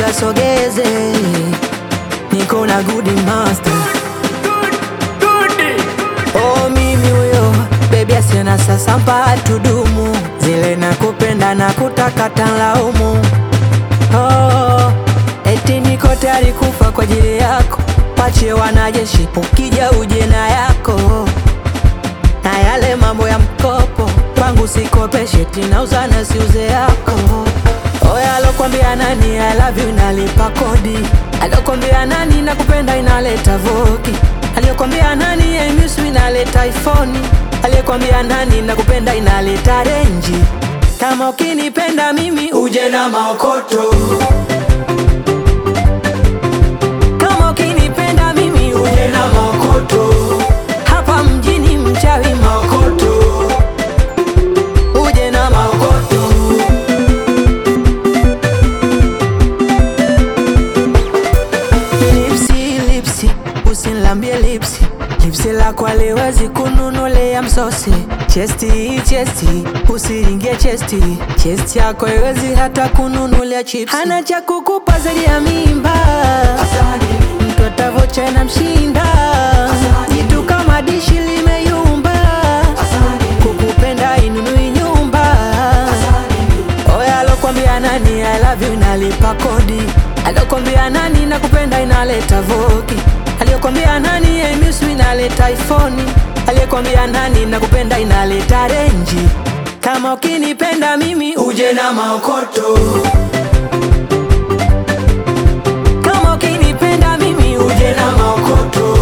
kasogeze, niko na good master. Oh, mimi huyo bebi asiona sasa mpaka tudumu zile nakupenda na kutakata laumu. Oh, eti niko tayari kufa kwa ajili yako, pache wanajeshi, ukija uje na yako na yale mambo ya mkopo kwangu sikopeshe, tinauza na siuze yako. Oya, alokwambia nani I love you inalipa kodi? Alokwambia nani nakupenda inaleta voki? Aliyokwambia nani I miss you inaleta iPhone? Aliyekwambia nani nakupenda inaleta renji? Kama ukinipenda mimi uje na maokoto. Kama ukinipenda mimi uje na maokoto. Hapa mjini mchawi maokoto. Uje na maokoto. Lipsi, lipsi, usinilambie lipsi lipsi lako aliwezi kununulea msosi chesti chesti usiringie chesti chesti yako iwezi hata kununulia chips hana cha kukupa zaidi ya mimba mtoto avocha na mshinda jitu kama dishi limeyumba kukupenda inunui nyumba Oya, alokwambia nani I love you inalipa kodi? Alokwambia nani nakupenda inaleta voki? Aliyokwambia nani I miss you inaleta iPhone? Aliyekwambia nani nakupenda inaleta renji? Kama ukinipenda mimi uje na maokoto. Kama ukinipenda mimi uje na maokoto.